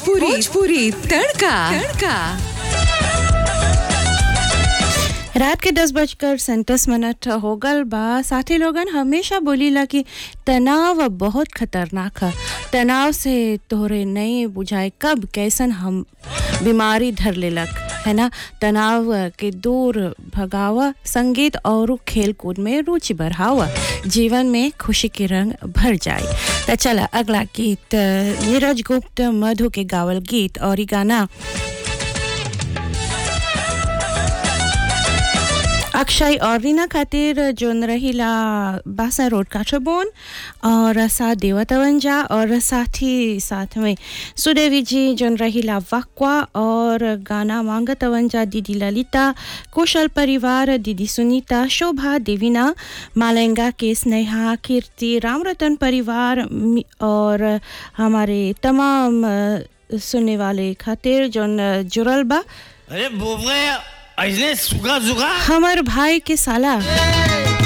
भोजपुरी भोजपुरी तड़का तड़का रात के दस बजकर सैंतीस मिनट हो गल बा साथी लोगन हमेशा बोलीला कि तनाव बहुत खतरनाक है तनाव से तोहरे नहीं बुझाए कब कैसन हम बीमारी धर लेलक है ना तनाव के दूर भगावा संगीत और खेल कूद में रुचि बढ़ावा जीवन में खुशी के रंग भर जाए तो चला अगला गीत नीरज गुप्त मधु के गावल गीत और ई गाना अक्षय और रीना खातिर जोन रहीला बासा रोड काठबोन और साथ देवतवंजा और साथ ही साथ में सुदेवी जी जोन रहीला वाक्वा और गाना मांगतवंजा दीदी ललिता कुशल परिवार दीदी सुनीता शोभा देवीना मालेंगा के स्नेहा कीर्ति रामरतन परिवार मि- और हमारे तमाम अ, सुनने वाले खातिर जोन जुड़ल बा अरे बोबरे ऐसने सुखा सुखा हमर भाई के साला